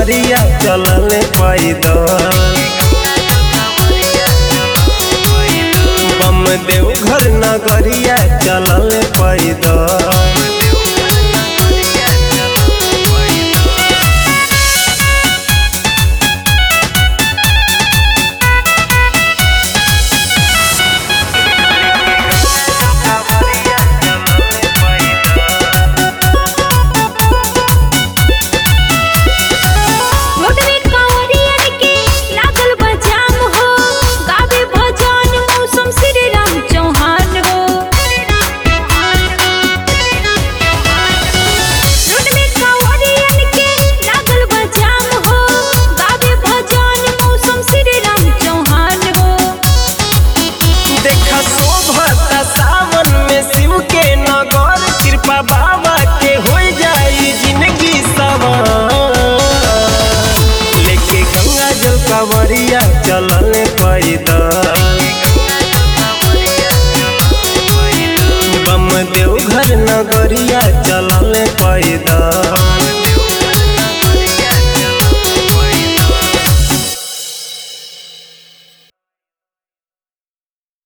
कांवरिया चलल पैदल बम देवघर नगरिया चलल पैदल मोटरे कांवरियन के लागल बा जाम हो गावे भजन मौसम श्री राम चौहान हो मोटरे कांवरियन के लागल बा जाम हो गावे भजन मौसम श्री राम चौहान हो देखा शोभता सावन में शिव के नगर कृपा बाबा के हो जाई जिंदगी सवार लेके गंगा जल कांवरिया चलल पैदल बम देवघर नगरिया चलल पैदल